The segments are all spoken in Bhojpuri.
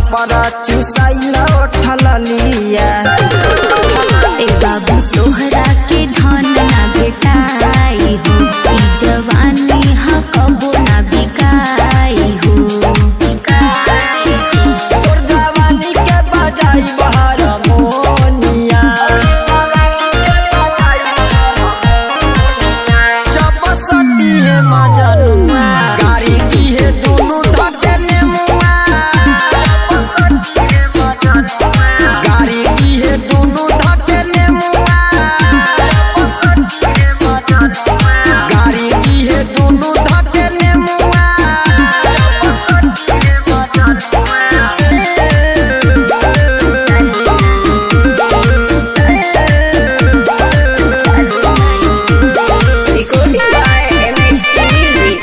छपरा चुसाइल उठल लिया ए बाबू तोहरा के धन ना भेटाई हो ई जवानी हा कबो ना बिकाई हो तोर जवानी के बजाई बहर मोनिया चपसटी है मजनुआ गाड़ी की है दोनों धके नेमुआ चपसटी है मजनुआ गाड़ी की है दोनों धके नेमुआ चपसटी है मजनुआ गाड़ी की है दोनों धके नेमुआ चपसटी है मजनुआ Recording by MHT Music.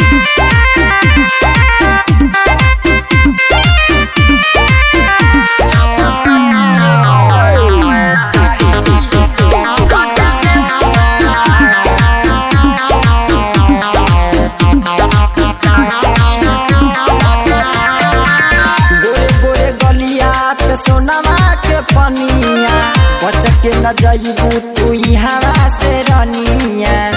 गोरे गोरे गलिया पे सोनमा के पनिया बच के न जाइबू तू हवा से रनिया